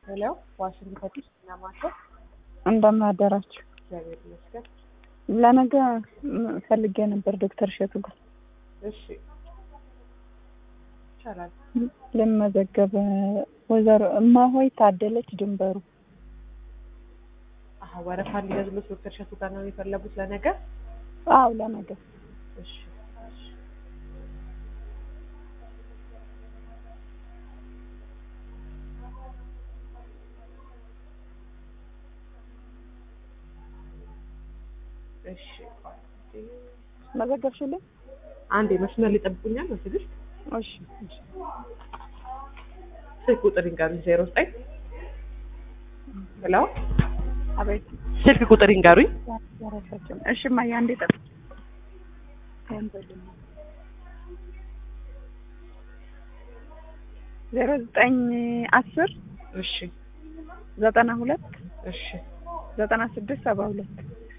ሄሎ ዋሽንግተን ፈቲሽ እናማቸው እንደምን አደራችሁ? እግዚአብሔር ይመስገን። ለነገ ም- ፈልጌ ነበር ዶክተር እሸቱ ጋር እሺ ይቻላል። ልመዘገብ። ወይዘሮ እማሆይ ታደለች ድንበሩ። አሀ ወረፋ እንዲያዝሉት ዶክተር እሸቱ ጋር ነው የፈለጉት ለነገ? አዎ ለነገ እሺ እሺ። እሺ መዘገብሽልኝ? አንዴ መስመር ሊጠብቁኛል በትዕግስት እሺ እሺ። ስልክ ቁጥር ይንገሩኝ ዜሮ ዘጠኝ ሄሎ አቤት ስልክ ቁጥር ይንገሩኝ ያረሳችን። እሺ እማዬ አንዴ ጠብ ዜሮ ዘጠኝ አስር እሺ ዘጠና ሁለት እሺ ዘጠና ስድስት ሰባ ሁለት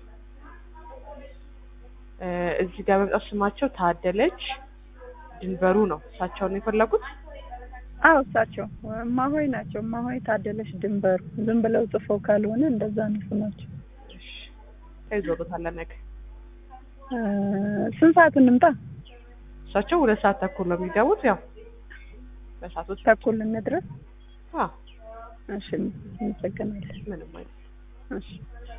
እ እዚህ ጋር መምጣት ስማቸው ታደለች ድንበሩ ነው እሳቸውን ነው የፈለጉት አዎ እሳቸው እማሆይ ናቸው። እማሆይ ታደለች ድንበሩ። ዝም ብለው ጽፈው ካልሆነ እንደዛ ነው ስማቸው። እሺ ተይዞሎታል ነገ እ ስንት ሰዓት እንምጣ? እሳቸው ሁለት ሰዓት ተኩል ነው የሚገቡት ያው በሰዓቶች ተኩል እንድረስ። አዎ እሺ እንመሰገናለን። ምንም አይነት እሺ